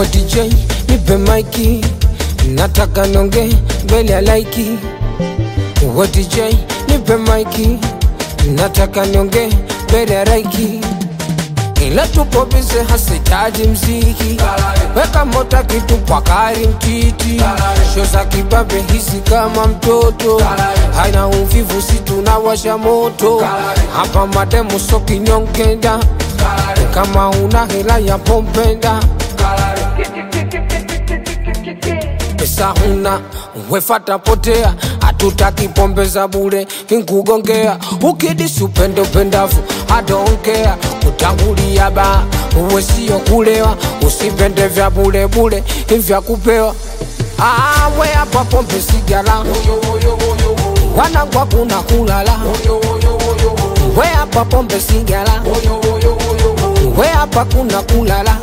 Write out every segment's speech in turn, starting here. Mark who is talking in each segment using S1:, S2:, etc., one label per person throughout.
S1: wa DJ nipe maiki, nataka nonge mbele ya laiki. Wa DJ nipe maiki, nataka nonge mbele ya laiki. Ila tupo bize hasitaji mziki, weka mota kitu kwa kari mtiti, sho za kibabe hisi kama mtoto, haina uvivu si tunawasha moto hapa, mademu so kinyongenda, kama una hela ya pompenda pesa huna wefata potea, hatutaki pombe za bure kinkugongea, ukidisi upende upendavu adonkea, utangulia ba uwe sio kulewa, usipende vya bure bure vya kupewa. Ah, we hapa pombe sigala wanangwa kuna kulala, we hapa pombe sigala, we hapa kuna kulala,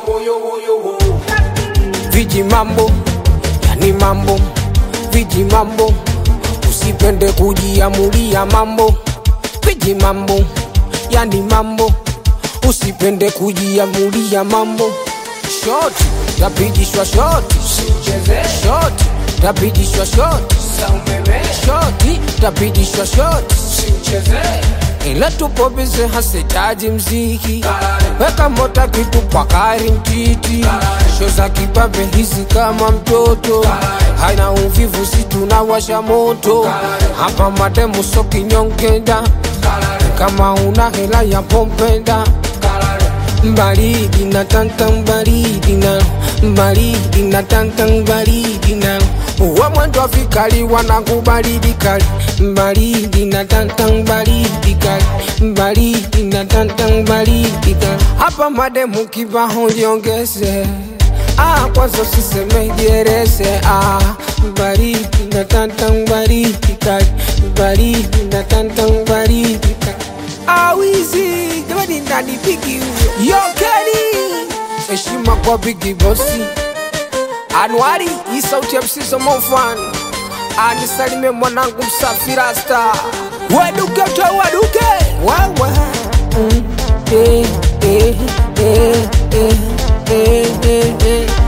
S1: viji mambo yani mambo viji mambo, usipende kujiamulia mambo viji mambo yani mambo, usipende kujiamulia mambo. Shoti tapigishwa shoti, shoti tapigishwa shoti, shoti tapigishwa shoti, ila tupo bize hasitaji mziki, weka mota kitu kwa kari mtiti, sho za kibabe hizi kama mtoto, haina uvivu si tunawasha moto hapa, mademu so kinyongenda, kama una hela ya pompenda baridi na tantan baridi na baridi na tantan baridi na uwe mwendo wa vikali wanangu baridi kali baridi na tantan baridi kali baridi na tantan baridi kali hapa mademu kibaho jiongeze Ah, kwanza usiseme jerese ah, baridi na tantan baridi kali baridi na tantan baridi kali awizi jamani ndani bigi huyo yokeli heshima kwa bigi bosi Anwari hii sauti ya msizo mofan anisalime mwanangu msafi rasta waduke toa waduke wawa mm, eh, eh, eh, eh, eh, eh, eh.